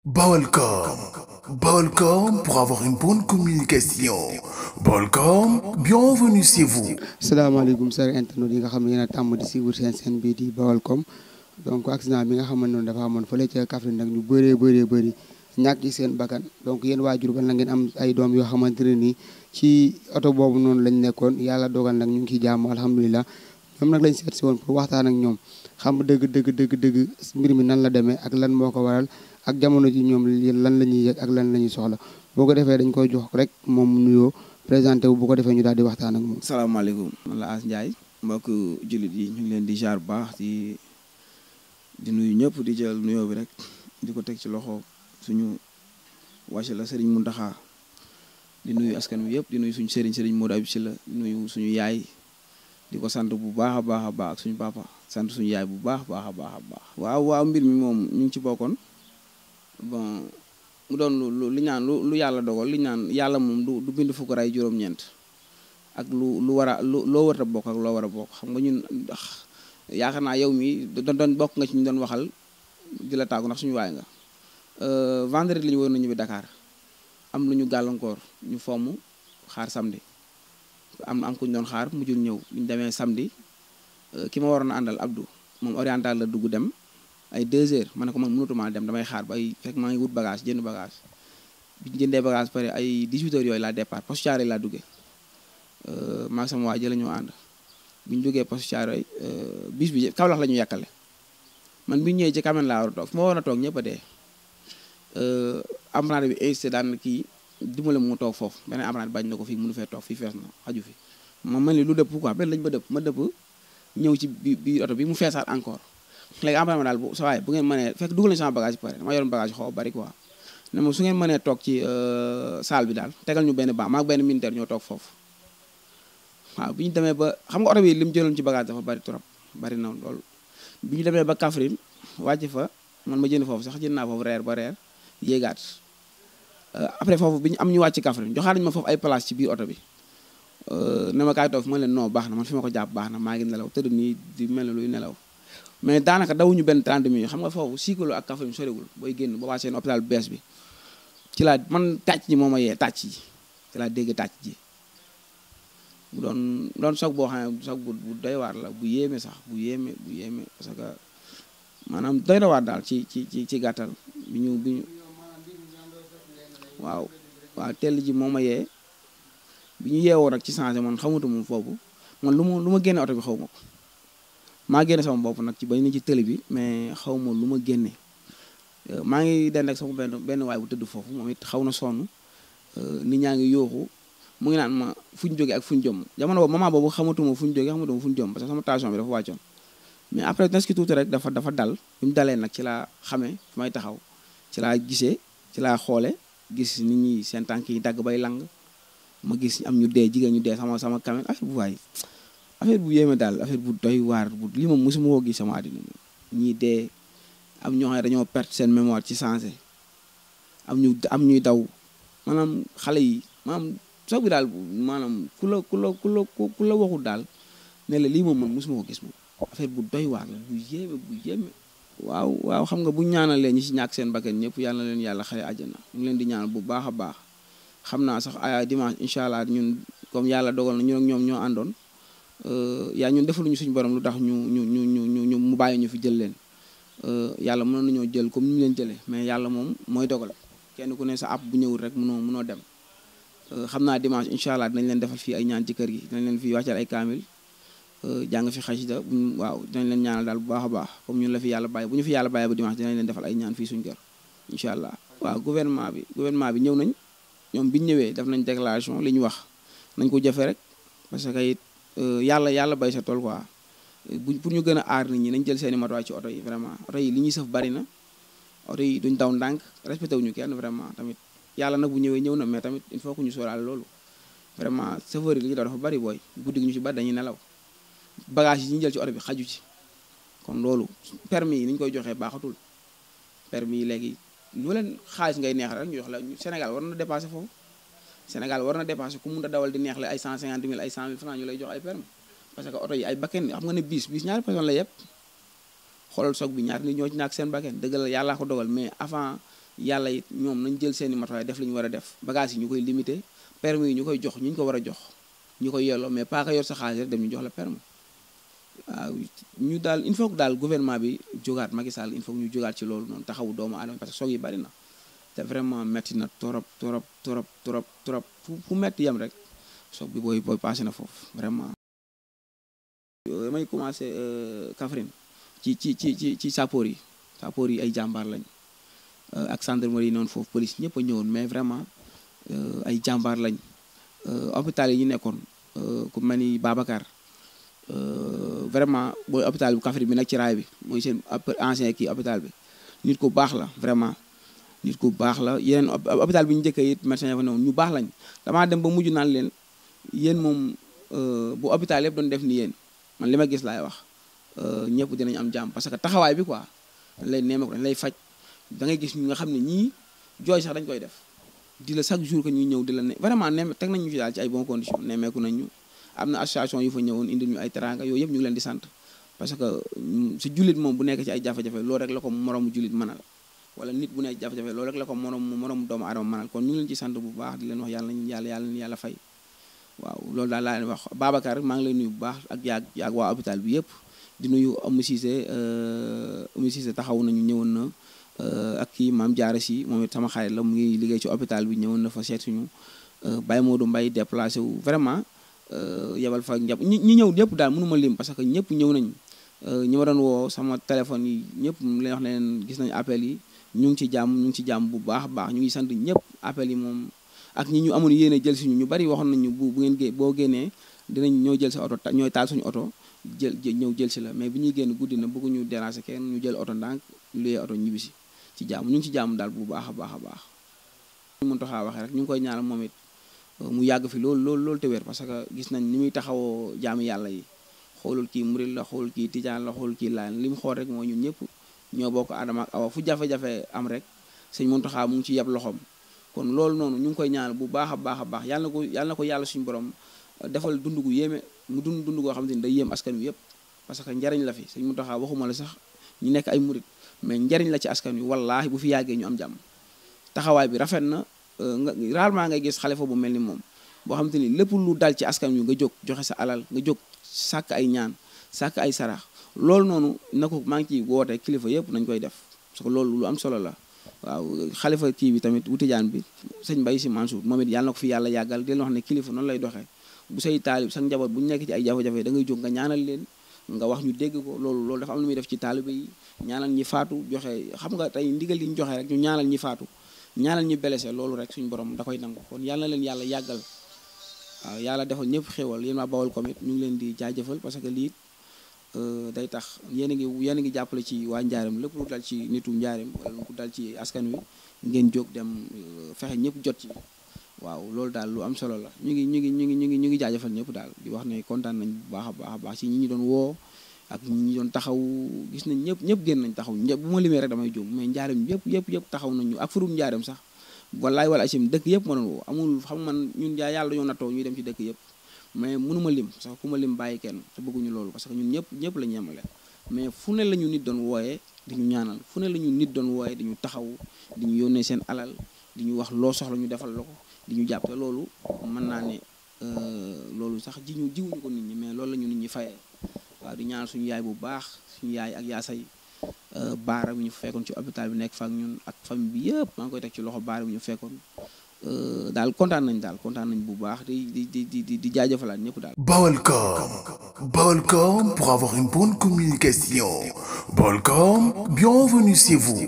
Balcom. Balcom pour avoir une bonne communication. Balcom, bienvenue chez vous. salaamaaleykum sër internet yi nga xam ne yéen a tàmm di suivre seen seen bii di Baolcom donc accident bi nga xam ne noonu dafa amoon fële ca Kaffrine nag ñu bëree bëree bëri ñàkk ci seen bakkan donc yéen waajur ba na ngeen am ay doom yoo xamante ne nii ci oto boobu noonu lañ nekkoon yàlla dogal nag ñu ngi ciy jàmm alhamdulilah ñoom nag lañ seet si woon pour waxtaan ak ñoom xam dëgg dëgg dëgg dëgg mbir mi nan la demee ak lan moo ko waral ak jamono ji ñoom lan la ñuy yëg ak lan la ñuy soxla boo ko defee dañ koy jox rek moom mu nuyoo présenté wu bu ko defee ñu daal di waxtaan ak moom. salaamaaleykum man la As Ndiaye mbokk jullit yi ñu ngi leen di jaar bu baax di di nuyu ñëpp di jël nuyoo bi rek di ko teg ci loxo suñu wàcc la Serigne Mountakha di nuyu askan wi yëpp di nuyu suñu Serigne Serigne Modou Abib Sylla di nuyu suñu yaay di ko sant bu baax a baax a baax ak suñu papa sant suñu yaay bu baax baax a baax a baax. waaw waaw mbir mi moom ñu ngi ci bokkoon bon. mu doon lu li ñaan lu lu yàlla dogal li ñaan yàlla moom du du bind fukk ray juróom-ñeent ak lu lu war a lu loo war a bokk ak loo war a bokk xam nga ñun ndax yaakaar naa yow mi doon doon bokk nga ci ñu doon waxal di la tàggu ndax suñu waay nga vendredi li ñu war na ñibbi Dakar am lu ñu gàllankoor ñu fomm xaar samedi am am ku ñu doon xaar mujjul ñëw bi ñu demee samedi ki ma waroon a àndal Abdou moom oriental la dugg dem ay deux heures ma ne ko man mënatuma dem damay xaar ba ay fekk maa ngi wut bagage jënd bagage bi ñu jëndee bagage pare ay 18 heures yooyu laa départ poste Thiaroye laa duggee maag sama waa ji la ñu ànd bi ñu duggee poste Thiaroye bis bi Kaolack la ñu yàkkale man bi ñu ñëwee ci kamen laa war a toog fu ma war a toog ñëpp a dee apprenti bi insisté daan kii dimbale mu toog foofu beneen apprenti bañ na ko fii mënu fee toog fii fees na xaju fi ma mel ni lu dëpp quoi benn lañ ba dëpp ma dëpp ñëw ci bi bi oto bi mu feesaat encore léegi am na daal bu sa waay bu ngeen mënee fekk dugal nañu sama bagage bi pare dama yoroon bagage xaw bari quoi ne ma su ngeen mënee toog ci salle bi daal tegal ñu benn banc maag benn militaire ñoo toog foofu waaw bi ñu demee ba xam nga oto bi li mu jëloon ci bagage dafa bari trop bari na loolu bi ñu demee ba Kaffrine wàcc fa man ma jënd foofu sax jënd naa foofu reer ba reer yéegaat après foofu bi ñu am ñu wàcc Kaffrine joxaat nañu ma foofu ay place ci biir oto bi ne ma kaay toog fi ma leen non baax na man fi ma ko jàpp baax na maa ngi nelaw tëdd nii di mel ne luy nelaw mais daanaka dawuñu benn 30 minutes xam nga foofu Sikolo ak Kaffrine soriwul booy génn ba waa seen hôpital bu bees bi ci laa man tàcc ji moo ma yee tàcc ji ci laa dégg tàcc ji bu doon doon soog boo xam ne soog bu bu doy waar la bu yéeme sax bu yéeme bu yéeme parce que maanaam doy na waar daal ci ci ci ci gàttal bi ñu bi ñu waaw waaw tell ji moo ma yee bi ñu yeewoo nag ci changé man xamatu moom foofu man lu ma lu ma génne oto bi xaw ma ko maa génne sama bopp nag ci bañ ni ci tëli bi mais xaw ma lu ma génne maa ngi dend ak sama benn benn waay bu tëdd foofu moom it xaw na sonn nit ñaa ngi yooxu mu ngi naan ma fu ñu jógee ak fu ñu jëm jamono boobu moment boobu xamatuma fu ñu jógee xamatuma fu ñu jëm parce que sama tension bi dafa wàccoon mais après nes ki tuuti rek dafa dafa dal bi mu dalee nag ci laa xamee fi may taxaw ci laa gisee ci laa xoole gis nit ñi seen tànk yi dagg bay lang ma gis am ñu dee jigéen ñu dee sama sama kamen affaire bu waay affaire bu yéeme daal affaire bu doy waar bu lii moom mosuma koo gis sama àddina ñii dee am ñoo xam ne dañoo perte seen mémoire ci sensé am ñu am ñuy daw maanaam xale yi maanaam soog bi daal maanaam ku la ku la ku la ku la waxul daal ne la lii moom man mosuma ko gis moom affaire bu doy waar la bu yéeme bu yéeme waaw waaw xam nga bu ñaanalee ñi ci ñàkk seen bakkan ñëpp yàlla na leen yàlla xare àjjana ñu ngi leen di ñaanal bu baax a baax xam naa sax ay dimanche incha allah ñun comme yàlla dogal na ñun ak ñoom ñoo àndoon yaa ñun defaluñu suñu borom lu tax ñu ñu ñu ñu ñu mu bàyyi ñu fi jël leen yàlla mënoon nañoo jël comme ni ñu leen jëlee mais yàlla moom mooy dogal kenn ku ne sa app bu ñëwul rek mënoo mënoo dem xam naa dimanche incha allah dinañ leen defal fii ay ñaan ci kër gi dinañ leen fi wàccal ay kaamil jàng fi xasida buñ waaw dinañ leen ñaanal daal bu baax a baax comme ñun la fi yàlla bàyyi bu ñu fi yàlla bàyyi ba dimanche dinañ leen defal ay ñaan fii suñu kër incha allah waaw gouvernement bi gouvernement bi ñëw nañ ñoom biñu ñëwee def nañ déclaration li ñu wax nañ ko jëfe rek parce que it yàlla yàlla bay sa tool quoi bu pour ñu gën a aar nit ñi nañ jël seeni matuwaay ci oto yi vraiment oto yi li ñuy sëf bari na oto yi duñ daw ndànk respecté wuñu kenn vraiment tamit yàlla nag bu ñëwee ñëw na mais tamit il faut que ñu sóoraale loolu vraiment chauffeur yi li ñu daw dafa bari booy guddi gi ñu ci bari dañuy nelaw bagage yi ñu jël ci oto bi xaju ci kon loolu permis yi ni ñu koy joxee baaxatul permis yi léegi lu leen xaalis ngay neex rek ñu jox la Sénégal war na dépassé foofu Sénégal war na dépassé ku mun a dawal di neexle ay 150 000 ay 100 000 francs ñu lay jox ay permis parce que oto yi ay bakken xam nga ne bis bis ñaari personne la yëpp xoolal soog bi ñaari nit ñoo ci ñàkk seen bakken dëgg la yàllaa ko dogal mais avant yàlla it ñoom nañ jël seeni matuwaay def li ñu war a def bagage yi ñu koy limité permis yi ñu koy jox ñu ñu ko war a jox ñu koy yelloo mais pas que yor sa xaalis rek dem ñu jox la permis waaw ñu daal il faut que daal gouvernement bi jógaat Macky Sall il faut que ñu jógaat ci loolu noonu taxawu doomu aadama parce que soog yi bari na te vraiment metti na torop torop torop torop torop fu fu metti yem rek soog bi booy booy passé na foofu vraiment damay commencé Kaffrine ci ci ci ci ci sappoor yi sappoor yi ay jàmbaar lañ ak gendarmerie yi noonu foofu police ñëpp a ñëwoon mais vraiment ay jàmbaar lañ hôpital yi ñu nekkoon ku mel ni Babacar vraiment booy hôpital bu Kaffrine bi nag ci raay bi mooy seen ancien kii hôpital bi nit ku baax la vraiment nit ku baax la yeneen hôpital bi ñu njëkkee it médecin ya fa newoon ñu baax lañ damaa dem ba mujj naan leen yéen moom bu hôpital yëpp doon def ni yéen man li ma gis laay wax ñëpp dinañ am jàmm parce que taxawaay bi quoi dañ lay neeme ko dañ lay faj da ngay gis ñu nga xam ne ñii jooy sax dañ koy def di la chaque jour que ñuy ñëw di la ne vraiment neeme teg nañ ñu ci daal ci ay bonnes conditions nemeeku nañ ñu am na association yu fa ñëwoon indil ñu ay teranga yooyu yëpp ñu ngi leen di sant parce que si jullit moom bu nekk ci ay jafe-jafe loolu rek la ko moroomu jullit mënal wala nit bu nekk jafe-jafe loolu rek la ko moroom moroomu doomu aadama mënal kon ñu ngi leen ci sant bu baax di leen wax yàlla nañu yàlla yàlla nañu yàlla fay waaw loolu daal laa leen wax Babacar maa ngi lay nuyu bu baax ak yaag yaag waa hôpital bi yëpp di nuyu Oumou Cissé Oumou Cissé taxaw nañu ñëwoon na ak kii maam Diarra si moom it sama xarit la mu ngi liggéey ci hôpital bi ñëwoon na fa seet suñu Baye Modou Mbaye déplacé wu vraiment yebal fa njab ñi ñi ñëw ñëpp daal mënu ma lim parce que ñëpp ñëw nañ ñi ma doon woo sama téléphone yi ñëpp lay wax ne leen gis nañ appel yi ñu ngi ci jàmm ñu ngi ci jàmm bu baax a baax ñu ngi sant ñëpp appel yi moom ak ñi ñu amoon yéene jël si ñu ñu bari waxoon nañu bu bu ngeen gé boo génnee dinañ ñoo jël sa oto ñooy taal suñu oto jël ñëw jël si la mais bi ñuy génn guddi na bëgguñu déranger kenn ñu jël oto ndànk luyee oto ñibbisi ci jàmm ñu ngi ci jàmm daal bu baax a baax a baax ñu mën taxaa waxee rek ñu ngi koy ñaanal moom it mu yàgg fi loolu loolu loolu te wér parce que gis nañ ni muy taxawoo jaami yàlla yi xoolul kii murid la xoolul kii tijaan la xoolul kii laan li mu xool rek mooy ñun ñëpp ñoo bokk Adama ak Awa fu jafe-jafe am rek sëñ Muntaxa mu ngi ci yeb loxoom kon loolu noonu ñu ngi koy ñaanal bu baax a baax a baax yàlla na ko yàlla na ko yàlla suñu borom defal dund gu yéeme mu dund dund goo xamante ni day yéem askan wi yëpp parce que njariñ la fi sëñ Muntaxa waxuma la sax ñu nekk ay murid mais njariñ la ci askan wi wallaahi bu fi yàggee ñu am jàmm taxawaay bi rafet na nga rarement ngay gis xalifa bu mel ni moom boo xamante ni lépp lu dal ci askan wi nga jóg joxe sa alal nga jóg sàkk ay ñaan sàkk ay sarax loolu noonu na ko maa ngi ciy woote kilifa yëpp nañ koy def parce que loolu lu am solo la waaw xalifa kii bi tamit wu tijaan bi sëñ Mbaye Sy Mansour moom it yàlla na ko fi yàlla yàggal di leen wax ne kilifa noonu lay doxee bu say taalib sa njaboot bu ñu nekk ci ay jafe-jafe da ngay jóg nga ñaanal leen nga wax ñu dégg ko loolu loolu dafa am lu muy def ci taalibe yi ñaanal ñi faatu joxe xam nga tey ndigal yi ñu joxe rek ñu ñaanal ñi faatu ñaanal ñi blessé loolu rek suñu borom da koy nangu kon yàlla na leen yàlla yàggal waaw yàlla defal ñëpp xéwal yéen waa Bawol Comit ñu ngi leen di jaajëfal parce que lii day tax yéen a ngi yéen a ngi jàppale ci waa Njaareem lépp lu dal ci nitu Njaareem wala lu dal ci askan wi ngeen jóg dem fexe ñëpp jot ci waaw loolu daal lu am solo la ñu ngi ñu ngi ñu ngi ñu ngi ñu ngi jaajëfal ñëpp daal di wax ne kontaan nañ bu baax a baax a baax ci ñi ñu doon woo ak ñi ñu doon taxaw gis nañ ñëpp ñëpp génn nañ taxaw ñëpp bu ma limee rek damay jóg mais Njaareem yëpp yëpp yëpp taxaw nañu ak furum Njaareem sax wallaay wala asim dëkk yëpp ma doon woo amul xam man ñun yaa yàlla dañoo nattoo ñuy dem ci dëkk yëpp mais mënuma lim sax ku ma lim bàyyi kenn te bëgguñu loolu parce que ñun ñëpp ñëpp la ñu yemale mais fu ne la ñu nit doon wooyee di ñu ñaanal fu ne la ñu nit doon wooyee di ñu taxaw di ñu yónnee seen alal di ñu wax loo soxla ñu defal la ko di ñu jàpp te loolu mën naa ne loolu sax ji ñu jiwuñu ko nit ñi mais loolu la ñu nit ñi fayee waaw di ñaanal suñu yaay bu baax suñu yaay ak yaasay baara bi ñu fekkoon ci hôpital bi nekk fa ak ñun ak famille bi yëpp maa ngi koy teg ci loxo baara bi ñu fekkoon daal kontaan nañ daal kontaan nañ bu baax di di di di di jaajëfalaat ñëpp daal. Balcom. Balcom pour avoir une bonne communication. Balcom, bienvenue chez vous.